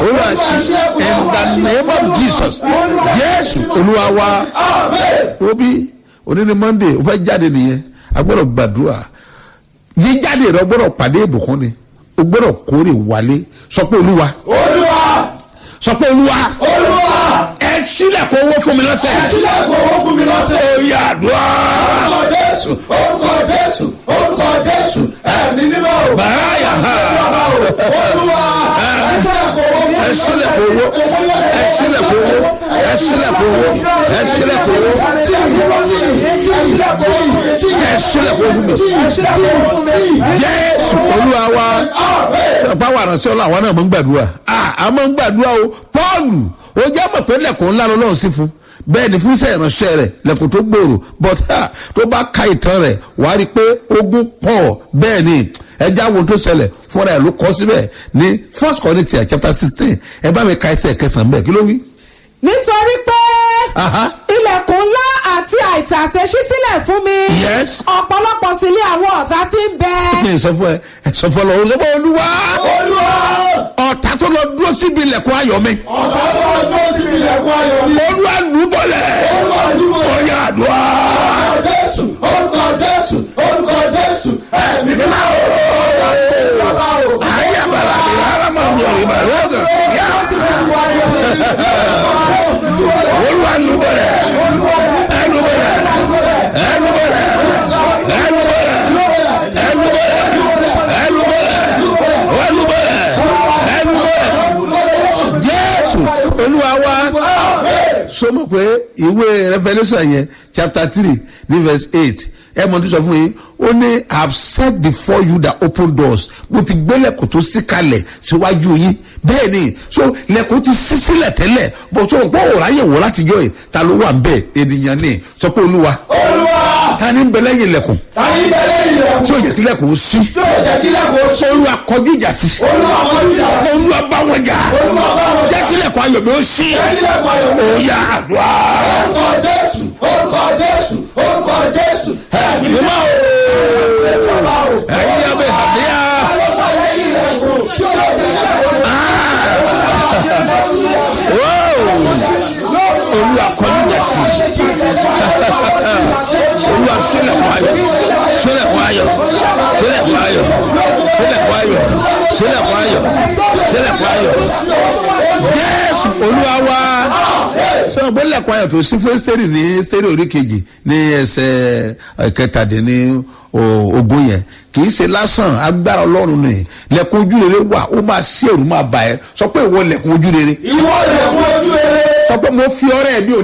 olúwa ṣí in the name of jesus jésù olúwa wa obi òní ni monday o fẹ́ jáde nìyẹn a gbọ́dọ̀ gbàdúrà yíjáde rẹ o gbọ́dọ̀ pàdé ìbùkún ni o gbọ́dọ̀ kórè wálé sọ pé olúwa olúwa sọ pé olúwa olúwa ẹ sílẹ̀ kó owó fún mi lọ́sẹ̀ sílẹ̀ kò owó fún mi lọ́sẹ̀. ó yà àdúrà orúkọ jésù orúkọ jésù orúkọ jésù ẹ̀mí mímọ́ o. báyà ha olúwa ẹ sílẹ̀ kò owó ẹ sílẹ̀ kó owó ẹ sílẹ̀ kó owó ẹ sílẹ̀ kó owó ẹ sílẹ̀ kó owó ẹ sílẹ̀ kó fún mi jésù olúwa wa ṣọpá wà ránṣẹ́ ọlọ́ àwọn náà mọ̀ ń gbàdúrà a mọ̀ ń gbàdúrà o pọ́ọ̀lù ó jẹ́ mọ̀ pé lẹ́kùn ńlá lọ́lọ́run sí fún bẹ́ẹ̀ ni fún iṣẹ́ ìránṣẹ́ rẹ̀ lẹ́kùn tó gbòòrò but ha, tó bá ka ìtàn rẹ̀ wàá rí i pé ogun pọ̀ bẹ́ẹ̀ ni ẹja wo tó ṣẹlẹ̀ fúnra ẹ̀ ló kọ́ síbẹ̀ ní first corinthians chapter sixteen ẹ bá mi ka ẹsẹ̀ kẹsàn-án bẹ́ẹ̀ kí ló wí. nítorí pé Aha. ilẹ̀kùn ńlá àti àìtàsé ṣí sílẹ̀ fún mi Yes. ọ̀pọ̀lọpọ̀ sí ní àwọn ọ̀tá tí ń bẹ mi sọ fún ẹ ẹ sọ fún ọ lọ sọ fún olúwa olúwa ọ̀tá tó lọ dúró síbi ilẹ̀kùn ayọ̀ mi ọ̀tá tó wá dúró síbi ilẹ̀kùn ayọ̀ mi. olúwa lù bọ́lẹ̀ olúwa dúró. ọ̀yà àdúrà. orúkọ jésù orúkọ jésù orúkọ jésù ẹ̀mí mímọ́ o. bàbá o. ayé àbàlà ni alámọ̀ mi ò rí bàrẹ̀ lọ́gàn yá olúwa lù bọ́lẹ̀ ẹ lù bọ́lẹ̀ ẹ lù bọ́lẹ̀ ẹ lù bọ́lẹ̀ ẹ lù bọ́lẹ̀ ẹ lù bọ́lẹ̀ ẹ lù bọ́lẹ̀ ẹ lù bọ́lẹ̀ jésù olúwa wa sọmọ pé ìwé revolution yẹn chapter three ní verse eight ẹ mọ̀ tó sọ fún yín ó ní i have set before you the open doors mo ti gbé lẹ́kùn tó sí kalẹ̀ síwájú yín bẹ́ẹ̀ ni so lẹ́kùn ti sí sílẹ̀ tẹ́lẹ̀ bó so pé òòrùn ayé wò látijọ́ yìí ta ló wà ń bẹ̀ ènìyàn ni sọ pé olúwa olúwa ta ni ń bẹ lẹ́yìn lẹ́kùn tàbí bẹ́lẹ̀ ilẹ̀kùn tí ó yẹ kí lẹ́kùn ó sí tí ó jẹ́ kí lẹ́kùn ó ṣe. olúwa kọjú ìjà sí olúwa kọjú ìjà sí. olúwa bá wọn jà olúwa bá wọn jà. jẹ́ kí lẹ́kùn ayọ̀ mi ó sí jẹ́ kí lẹ́kùn ayọ̀ mi ó ṣe. òòyà àdúrà. orúkọ jésù orúkọ jésù orúkọ jésù ẹ̀mí mímọ́ o. bàbá o. ẹ̀yin abẹ́ àdéhà. ọlọ́pàá lẹ́yìn ilẹ̀kùn tí ó jẹ́ kí lẹ́kùn ó ṣe. olúwa kọjú ìjà sí olúwa sílẹ̀kùn ayọ̀ sílẹ̀kùn ayọ̀ sílẹ̀kùn ayọ̀ sílẹ̀kùn ayọ̀ sílẹ̀kùn ayọ̀ sílẹ̀kùn ayọ̀ jésù olúwa wá sọ pé lẹ́kùn ayọ̀ tó sí fún ẹ́sítẹ́rì ní ẹ́sítẹ́rì orí kejì ní ẹsẹ̀ kẹtàdínní ogún yẹn kì í ṣe lásán agbára ọlọ́run ni lẹ́kùn ojú rere wà ó máa ṣí èrú máa bà ẹ́ sọ pé ìwọ lẹ́kùn ojú rere ìwọ ilẹ̀kùn ojú rere. sọ pé mo fi ọrẹ mi ò